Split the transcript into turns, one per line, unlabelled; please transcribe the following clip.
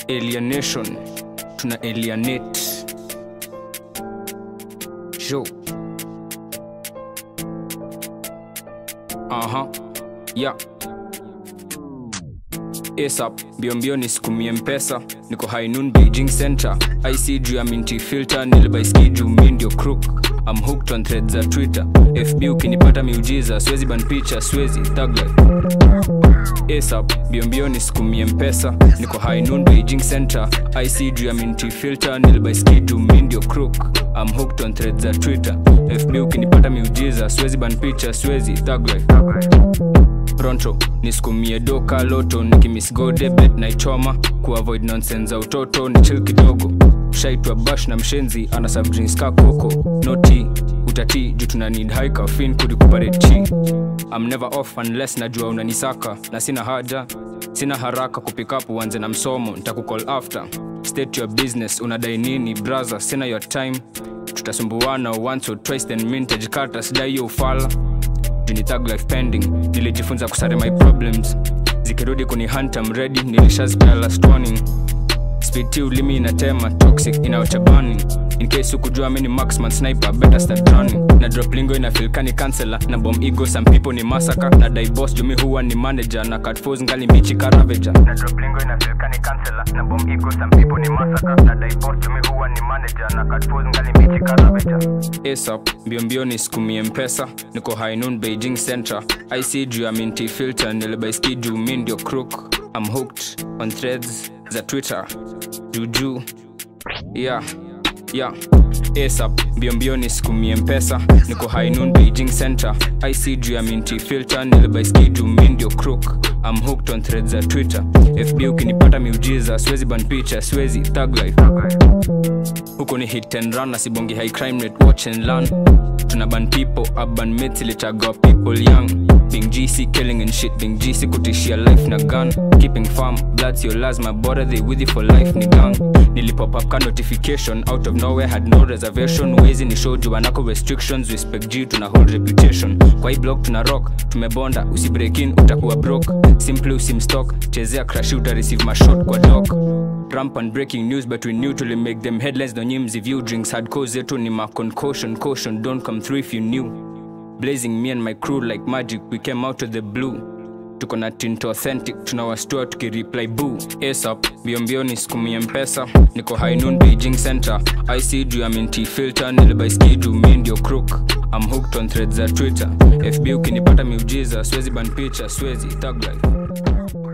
alienation tuna alienate show aha yeah asap mbiombio nisikumie mpesa niko hainun beijing center ic juu ya minti filter nilibaiski juu mi ndio crook am hooked on thread za twitter fb ukinipata miujiza siwezi ban picha siwezi thug life asap mbiombio nisikumie mpesa niko hainun beijing center ic juu ya minti filter nilibaiski juu mi ndio crook am hooked on thread za twitter fb ukinipata miujiza siwezi ban picha siwezi thug life pronto nisukumie doka loto nikimisgode bet naichoma kuavoid nonsense za utoto ni chill kidogo shaitwa bash na mshenzi ana subdrinks ka koko noti utati juu tuna need high caffeine kurecuperate chi I'm never off unless najua unanisaka na sina haja sina haraka kupikapu uanze na msomo ntakukall after state your business unadai nini braza sina your time tutasumbuana once or twice then mintage kata sidai hiyo ufala juni thug life pending nilijifunza kusare my problems zikirudi kuni hunter mredi nilishazipea last warning speed t ulimi inatema toxic inaochabani in case ukujua mini maxman sniper better start running na drop lingo inafilkani kansela na bom ego some people ni masaka na dibos jumi huwa ni manager na catfos ngali mbichi karaveja na drop lingo inafilkani kansela na bom ego some people ni masaka na dibos jumi huwa ni manager na catfos ngali mbichi karaveja asap mbiombio ni sikumie mpesa niko hainun beijing center ic juu ya minti filter nilibaiski juu mi ndio crook am hooked on threads za twitter juujuu yeah yeah asap mbiombio ni sikumie mpesa niko hainun beijing center ic juu ya minti filter nilibaiski juu mi ndio crook am hooked on threads za twitter fb ukinipata miujiza siwezi ban picha siwezi thug life huko ni hit and run na sibongi high crime rate watch and learn tuna ban people urban myths ilitagwa people young being gc killing and shit being gc kutishia life na gun keeping farm bloods your lazima bora they with you for life ni gang nilipop up ka notification out of nowhere had no reservation wezi ni show juu wanako restrictions respect g tuna hold reputation kwa hii block tuna rock tumebonda usibreak in utakuwa broke simply usimstock chezea crash uta receive mashot kwa dock rampant breaking news but we knew to make them headlines no nyimzi view drinks hardcore zetu ni ma concussion caution don't come through if you knew blazing me and my crew like magic we came out of the blue tuko na tinto authentic tunawastua tukireply boo asap mbiombio ni sikumie mpesa niko hainun beijing center ic juu ya minti filter nilibaiski juu mi ndio crook am hooked on threads za twitter fb ukinipata miujiza siwezi ban picha siwezi thug life